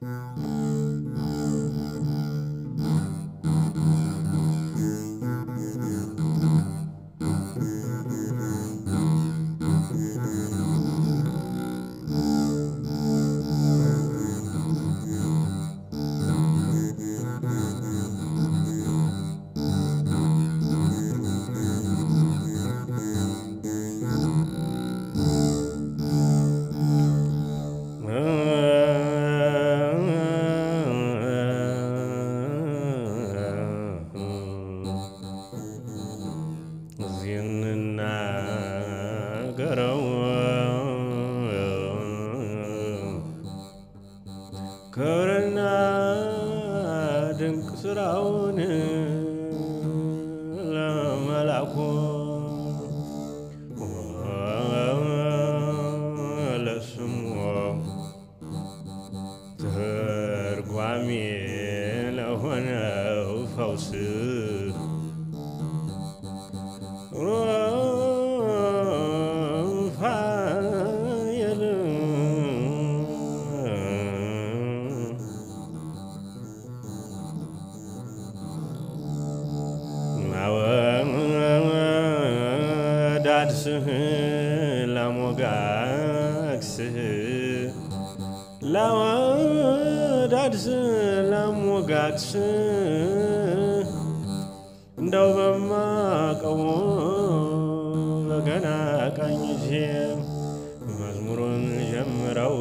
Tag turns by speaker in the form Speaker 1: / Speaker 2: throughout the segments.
Speaker 1: ገረው ክብርና ድንቅ ስራውን ለመላኩ ለስሙ ትርጓሜ ለሆነው ፈውስ ሩፋኤል ማወዳድስህ ላሞጋግስህ ላወዳድስህ ላሞጋግስህ እንደው በማቀው በገና ቀኝቼ መዝሙሩን ጀምረው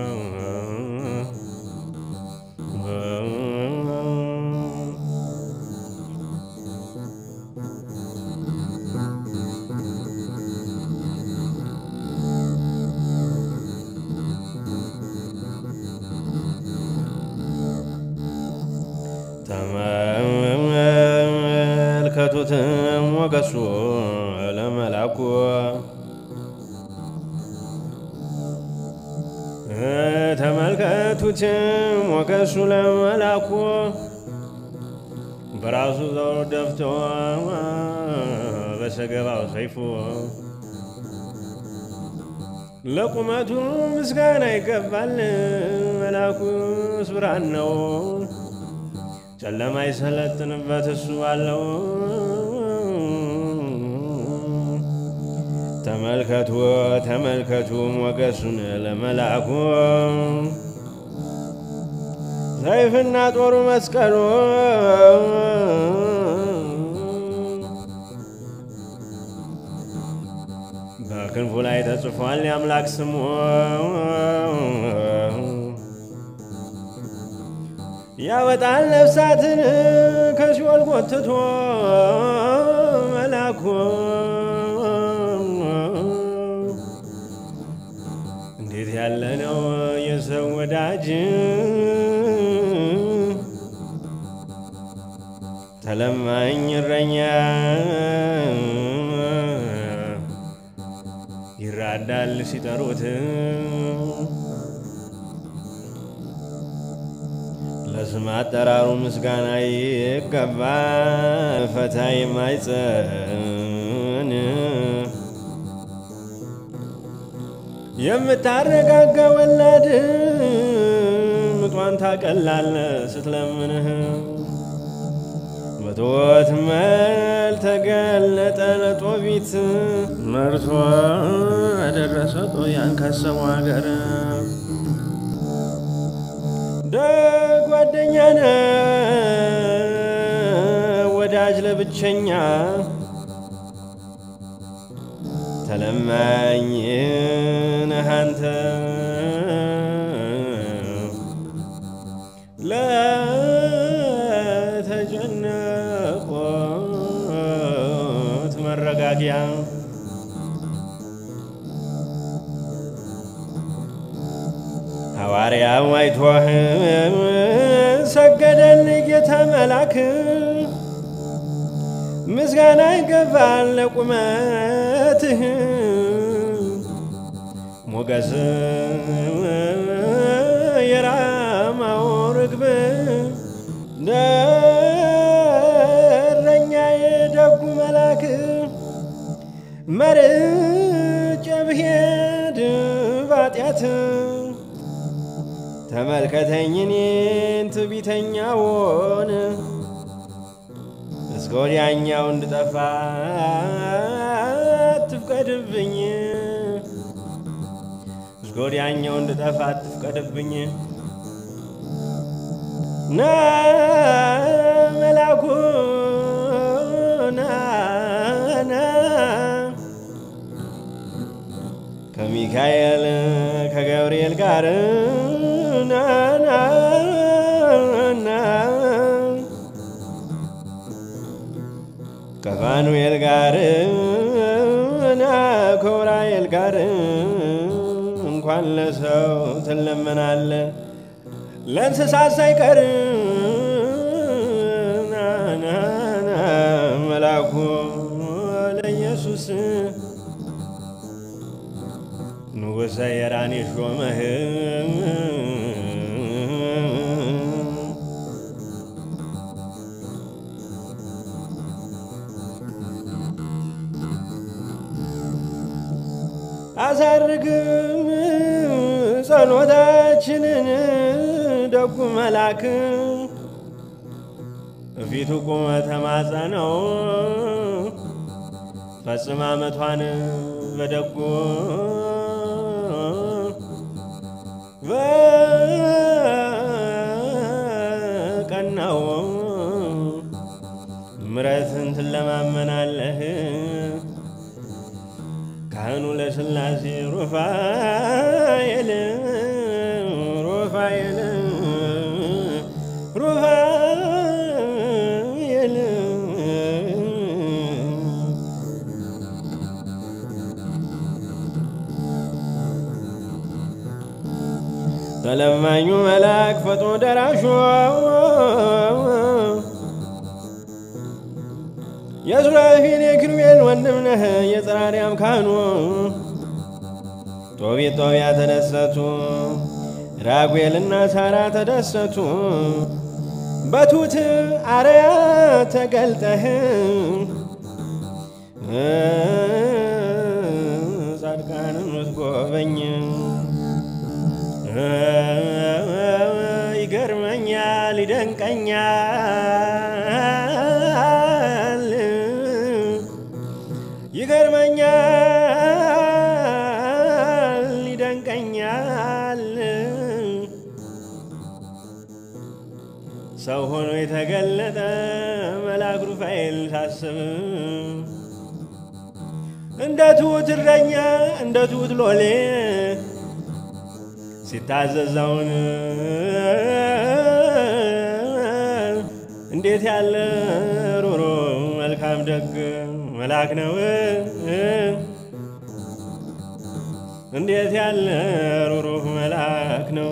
Speaker 1: ተመልከቱት ሞገሱ ለመላኩ ተመልከቱት ሞገሱ ለመላኩ በራሱ ዘውር ደፍቶ በሰገባው ሰይፉ ለቁመቱ ምስጋና ይገባል። መላኩስ ብርሃን ነው፣ ጨለማ ይሰለጥንበት እሱ አለው። ተመልከቱ ተመልከቱ ሞገሱን ለመላኩ ሰይፍና ጦሩ መስቀሉ በክንፉ ላይ ተጽፏል የአምላክ ስሙ ያወጣል ነፍሳትን ከሲኦል ጎትቶ መላኩ እንዴት ያለ ነው የሰው ወዳጅ ተለማኝ እረኛ ይራዳል ሲጠሩት ለስም አጠራሩ ምስጋና ይገባ ፈታ የማይጸን የምታረጋጋ ወላድ ምጧን ታቀላለ ስትለምንህ በትወት መል ተገለጠ ለጦቢት መርቶ ደረሰ ጦያን ካሰቡ ሀገር ደግ ጓደኛ ነ ወዳጅ ለብቸኛ ተለማኝ ነህ አንተ ለተጨነቆት መረጋጊያ ሐዋርያው አይቶህ ሰገደል ጌታ መላክ ምስጋና ይገባል ለቁመትህ ሞገስ የራማው ርግብ ደረኛ የደጉ መላክ መርጬ ብሄድ ባጢአት ተመልከተኝ እኔን ትዕቢተኛውን እስከ ወዲያኛው እንድጠፋ አትፍቀድብኝ እስከ ወዲያኛው እንድጠፋ አትፍቀድብኝ ና መላኩ ና ና ከሚካኤል ከገብርኤል ጋር ና ና ና ከፋኑኤል ጋር ና ከውራኤል ጋር እንኳን ለሰው ትለመናለ ለእንስሳት ሳይቀር ና ና ና መላኩ ለኢየሱስ ንጉሠ የራን ሾመህ አሳርግም ጸሎታችንን ደጉ መላክ እፊቱ ቁመ ተማጸነው ፈጽማ መቷን በደጉ በቀናው ምረትን ትለማመናለህ ካህኑ ለስላሴ ሩፋኤል ሩፋኤል ሩፋኤል ተለማኙ መልአክ ፈጥኖ ደራሹ የሱራፊል የኪሩቤል ወንድም ነህ የጸራሪያም ካህኑ ጦቢት ጦቢያ ተደሰቱ ራጉኤልና ሳራ ተደሰቱ በቱት አርያ ተገልጠህ ጻድቃንም ምትጎበኝ ይገርመኛል ይደንቀኛል ይገርመኛል ይደንቀኛል ሰው ሆኖ የተገለጠ መልአክ ሩፋኤል ሳስብ እንደ ትሑት እረኛ እንደ ትሑት ሎሌ ሲታዘዘውን እንዴት ያለ ሩሩ መልካም ደግ መልአክ ነው። እንዴት ያለ ሩሩህ መልአክ ነው።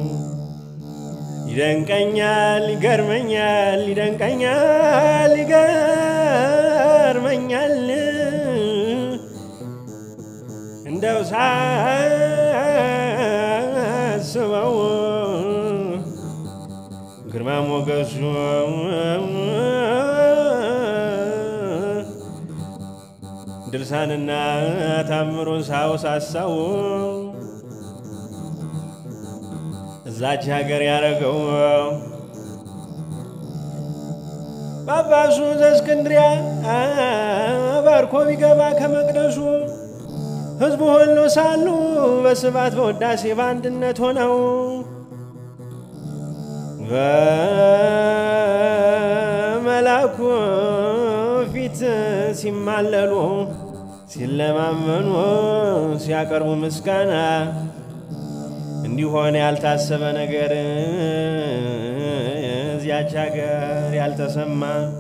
Speaker 1: ይደንቀኛል፣ ይገርመኛል፣ ይደንቀኛል፣ ይገርመኛል እንደው ሳስበው ግርማ ሞገሱ ድርሳንና ታምሩን ሳውሳሳው እዛች ሀገር ያረገው ጳጳሱ ዘእስክንድርያ ባርኮ ቢገባ ከመቅደሱ ሕዝቡ ሁሉ ሳሉ በስባት በውዳሴ በአንድነት ሆነው በመላኩ ፊት ሲማለሉ ሲለማመኑ ሲያቀርቡ ምስጋና እንዲሆን ያልታሰበ ነገር እዚያች ሀገር ያልተሰማ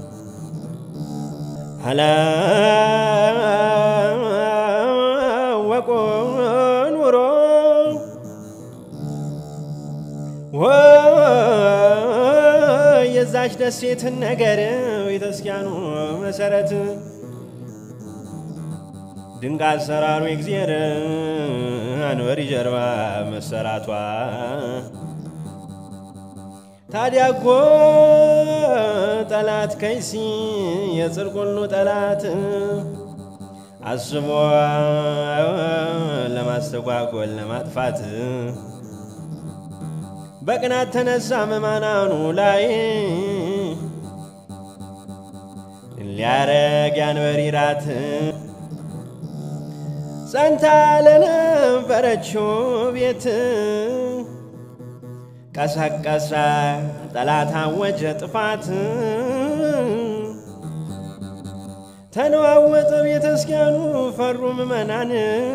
Speaker 1: አላወቁ ኑሮ የዛች ደሴትን ነገር ቤተክርስቲያኑ መሰረት ድንቅ አሰራሩ የእግዚአብሔር አንበሪ ጀርባ መሰራቷ ታዲያ እኮ ጠላት ከይሲ የጽድቅ ሁሉ ጠላት አስቦ ለማስተጓጎል ለማጥፋት በቅናት ተነሳ መማናኑ ላይ ሊያረግ ያንበሪራት ጸንታ ለነበረችው ቤት ቀሰቀሰ ጠላት አወጀ ጥፋት ተነዋወጠ ቤተ ክርስቲያኑ ፈሩ ምእመናን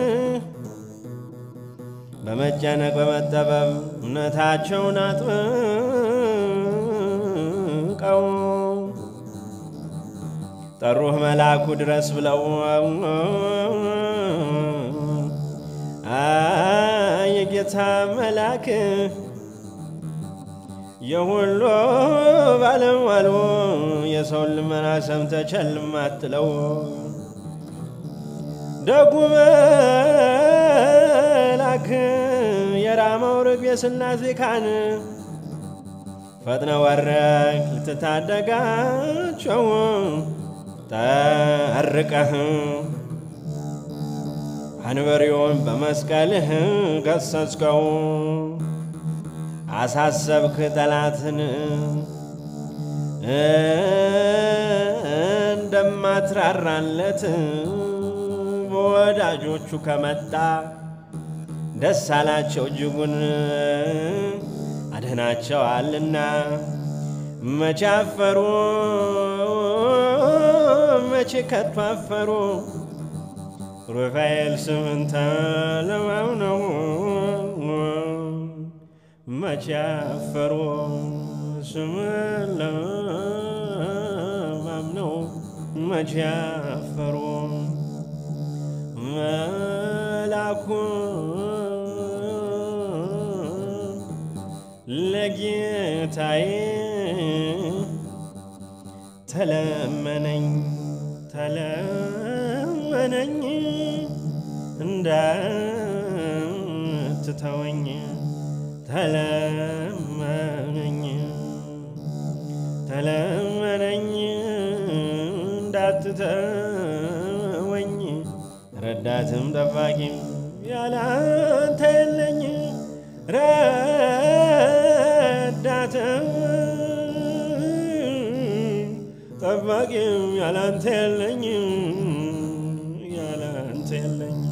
Speaker 1: በመጨነቅ በመጠበብ እምነታቸውን አጥብቀው ጠሩህ መልአኩ ድረስ ብለው የጌታ መልአክ የሁሉ ባለሟሉ የሰውን ልመና ሰምተህ ቸል አትለው። ደጉ መልአክ የራማው ርግብ የሥላሴ ካህን ፈጥነ ወረግ ልትታደጋቸው ጠርቀህ አንበሪውን በመስቀልህ ገሰጽከው። አሳሰብክ ጠላትን እንደማትራራለት በወዳጆቹ ከመጣ ደስ አላቸው እጅጉን አድህናቸዋልና መቼ አፈሩ መቼ ከቶ አፈሩ ሩፋኤል ስምን ተለማምነው መቼ አፈሩ ስምን ለማምነው መቼ አፈሩ መላኩ ለጌታዬ ተለመነኝ ተለመነኝ እንዳትተወኝ ተለመነኝ ተለመነኝ እንዳትተወኝ ረዳትም ጠባቂም ያላንተ የለኝ ረዳትም ጠባቂም ያላንተ የለኝ ያላንተ የለኝ